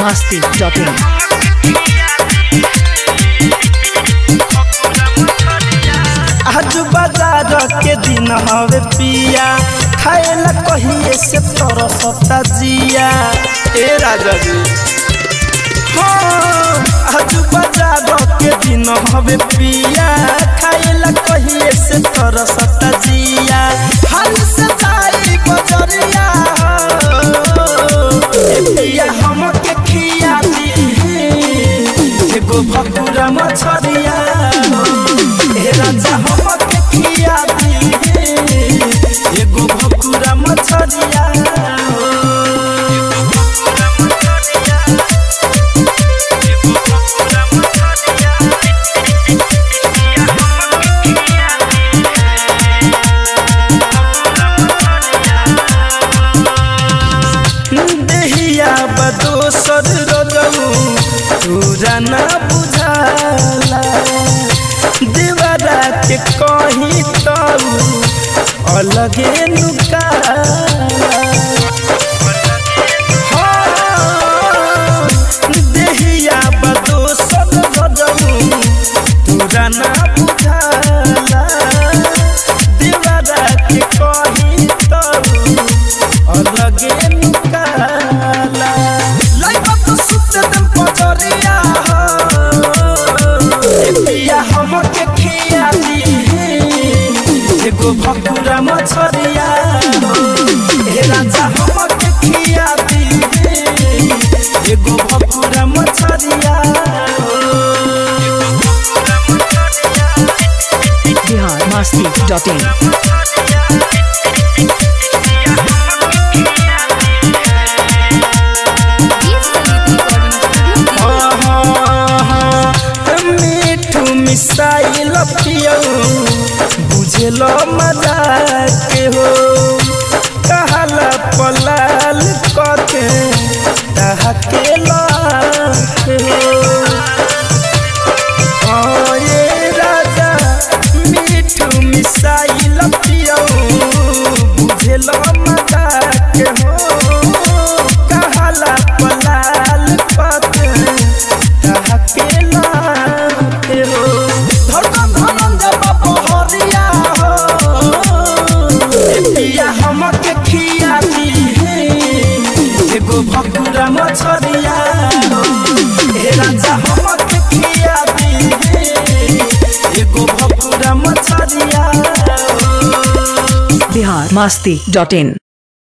masti.in. आज बाजार के दिन हवे पिया खाएला कहिए से तरसता जिया ए राजा जी हाँ, आज बाजार के दिन हवे पिया खाएला कहिए से तरसता जिया हाल से जाई बजरिया ए पिया हमके खिया दी एगो भकुरा मछरिया ए राजा हमके खिया दी एगो भकुरा मछरिया देहिया बदोसर रजऊ पूरा ना बुझाला देवरा के कहीं तऊ अलगे नुकाला हाँ, देहिया बदोसर रजऊ पूरा ना बुझाला देवरा के कहीं तऊ अलगे नुकाला लाइबा तो सुते दम पजरिया ए पिया हमके खिया दी एगो भकुरा मछरिया ए राजा हमके खिया दी एगो भकुरा मछरिया Bihar masti.in. मिठू मिसाइल पियऊ बुझल मजा के हो कहला पलाल कके के लाके हो हाँ, ये राजा मिठू मिसाइल पियऊ बुझल मजा के हो कहला पलाल कके भकुरा मछरिया हे राजा हमके खिया दी एगो भकुरा मछरिया Bihar masti.in.